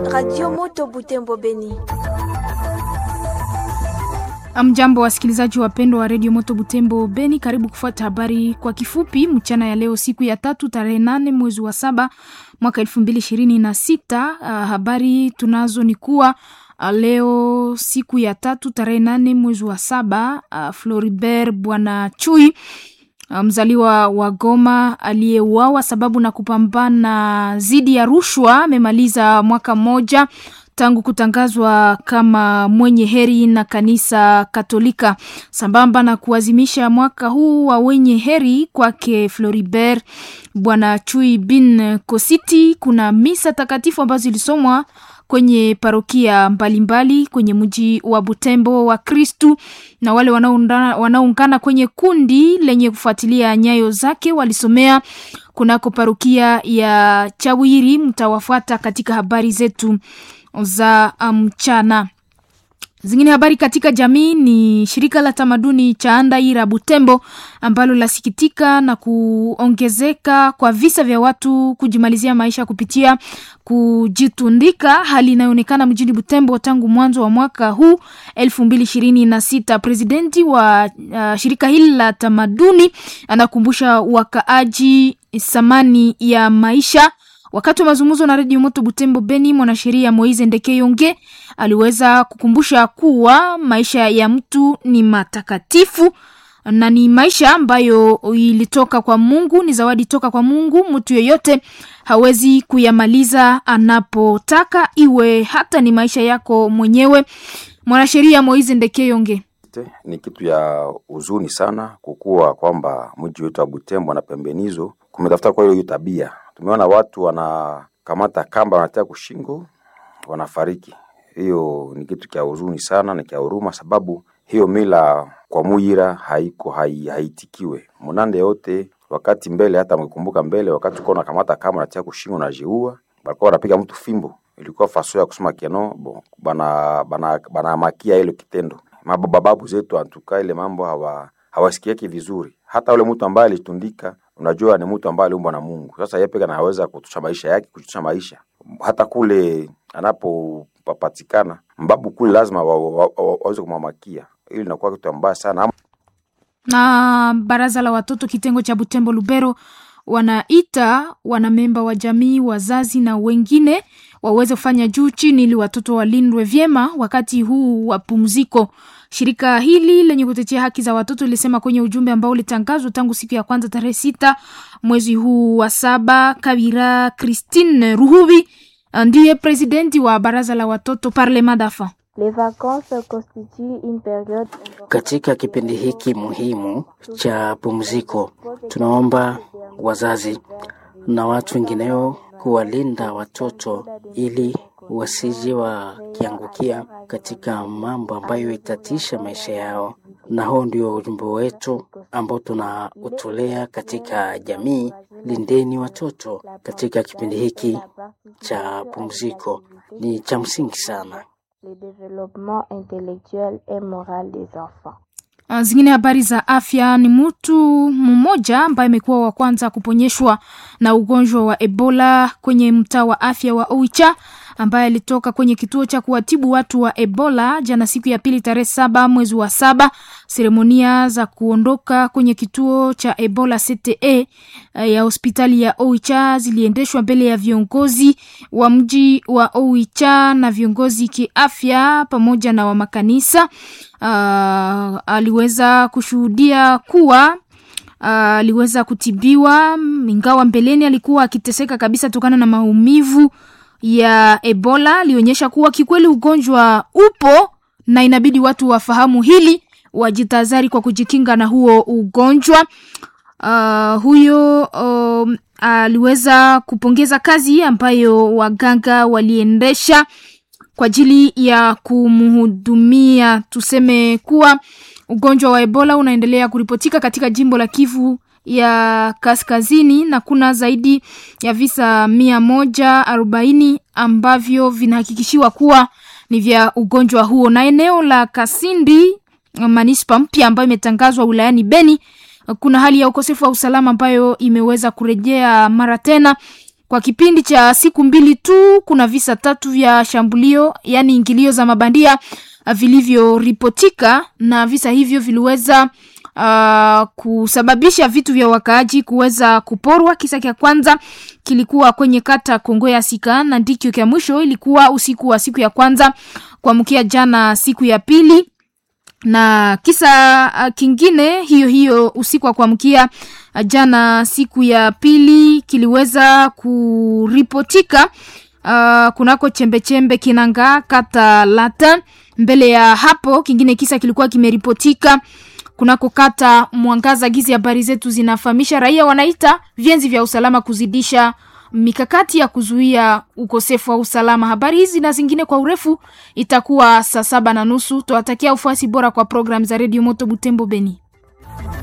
Radio Moto Butembo Beni. Amjambo, wasikilizaji wapendwa wa redio Moto Butembo Beni, karibu kufuata habari kwa kifupi mchana ya leo, siku ya tatu tarehe nane mwezi wa saba mwaka elfu mbili ishirini na sita. Uh, habari tunazo ni kuwa uh, leo siku ya tatu tarehe nane mwezi wa saba uh, Floribert Bwana Chui mzaliwa wa Goma aliyeuawa sababu na kupambana dhidi ya rushwa amemaliza mwaka mmoja tangu kutangazwa kama mwenye heri na kanisa Katolika. Sambamba na kuazimisha mwaka huu wa wenye heri kwake Floribert Bwana Chui bin Kositi, kuna misa takatifu ambazo zilisomwa kwenye parokia mbalimbali mbali, kwenye mji wa Butembo wa Kristu na wale wanaoungana kwenye kundi lenye kufuatilia nyayo zake walisomea kunako parokia ya Chawiri. Mtawafuata katika habari zetu za mchana. Um, zingine habari katika jamii ni shirika la tamaduni cha Andaira Butembo ambalo lasikitika na kuongezeka kwa visa vya watu kujimalizia maisha kupitia kujitundika, hali inayoonekana mjini Butembo tangu mwanzo wa mwaka huu elfu mbili ishirini na sita. Presidenti wa uh, shirika hili la tamaduni anakumbusha wakaaji thamani ya maisha Wakati wa mazungumzo na redio Moto Butembo Beni, mwanasheria Moise Ndekeyonge aliweza kukumbusha kuwa maisha ya mtu ni matakatifu na ni maisha ambayo ilitoka kwa Mungu, ni zawadi toka kwa Mungu. Mtu yeyote hawezi kuyamaliza anapotaka, iwe hata ni maisha yako mwenyewe. Mwanasheria Moise Ndekeyonge: ni kitu ya huzuni sana kukuwa kwamba mji wetu wa Butembo na pembenizo kumetafuta kwa hiyo tabia tumeona watu wanakamata kamba wanatia kushingo wanafariki. Hiyo ni kitu kya huzuni sana na kya huruma, sababu hiyo mila kwa Muyira haiko hai, haitikiwe munande yote. Wakati mbele hata mkikumbuka mbele, wakati uko unakamata kamba unatia kushingo na jiua, balikuwa wanapiga mtu fimbo, ilikuwa faso ya kusema keno bon, bana bana bana makia ile kitendo. Mababu zetu antuka ile mambo hawa hawasikieki vizuri. Hata ule mtu ambaye alitundika unajua ni mtu ambaye aliumbwa na Mungu. Sasa yeye pekee anaweza kutusha maisha yake, kutusha maisha. Hata kule anapopatikana mbabu kule lazima waweze wa, wa, wa, kumwamakia. Hili linakuwa kitu mbaya sana. Na baraza la watoto kitengo cha Butembo Lubero wanaita wanamemba wa jamii, wazazi na wengine waweze kufanya juu chini ili watoto walindwe vyema wakati huu wa pumziko. Shirika hili lenye kutetea haki za watoto lilisema kwenye ujumbe ambao ulitangazwa tangu siku ya kwanza tarehe sita mwezi huu wa saba. Kabira Christine Ruhubi ndiye presidenti wa baraza la watoto Parlement d'enfants. Katika kipindi hiki muhimu cha pumziko, tunaomba wazazi na watu wengineo kuwalinda watoto ili wasije wakiangukia katika mambo ambayo itatisha maisha yao, na huo ndio ujumbe wetu ambao tunautolea katika jamii. Lindeni watoto katika kipindi hiki cha pumziko, ni cha msingi sana. Zingine habari za afya ni mtu mmoja ambaye amekuwa wa kwanza kuponyeshwa na ugonjwa wa Ebola kwenye mtaa wa afya wa Oicha ambaye alitoka kwenye kituo cha kuwatibu watu wa Ebola jana siku ya pili tarehe saba mwezi wa saba. Seremonia za kuondoka kwenye kituo cha Ebola CTE ya hospitali ya Oicha ziliendeshwa mbele ya viongozi wa mji wa Oicha na viongozi kiafya pamoja na wa makanisa. Uh, aliweza kushuhudia kuwa aliweza uh, kutibiwa ingawa mbeleni alikuwa akiteseka kabisa kutokana na maumivu ya Ebola. Alionyesha kuwa kikweli ugonjwa upo na inabidi watu wafahamu hili, wajitahadhari kwa kujikinga na huo ugonjwa. Uh, huyo um, aliweza kupongeza kazi ambayo waganga waliendesha kwa ajili ya kumhudumia. Tuseme kuwa ugonjwa wa Ebola unaendelea kuripotika katika jimbo la Kivu ya kaskazini na kuna zaidi ya visa mia moja arobaini ambavyo vinahakikishiwa kuwa ni vya ugonjwa huo, na eneo la Kasindi manispa mpya ambayo imetangazwa wilayani Beni kuna hali ya ukosefu wa usalama ambayo imeweza kurejea mara tena Kwa kipindi cha siku mbili tu kuna visa tatu vya shambulio, yaani ingilio za mabandia vilivyoripotika, na visa hivyo viliweza uh, kusababisha vitu vya wakaaji kuweza kuporwa. Kisa cha kwanza kilikuwa kwenye kata Kongo ya Sika na ndicho cha mwisho ilikuwa usiku wa siku ya kwanza kuamkia jana siku ya pili na kisa uh, kingine hiyo hiyo usiku wa kuamkia uh, jana siku ya pili kiliweza kuripotika uh, kunako chembechembe Kinanga kata Lata. Mbele ya hapo kingine kisa kilikuwa kimeripotika kunako kata Mwangaza. Gizi habari zetu zinafahamisha raia wanaita vyenzi vya usalama kuzidisha mikakati ya kuzuia ukosefu wa usalama. Habari hizi na zingine kwa urefu itakuwa saa saba na nusu. Tuwatakia ufuasi bora kwa programu za redio Moto Butembo Beni.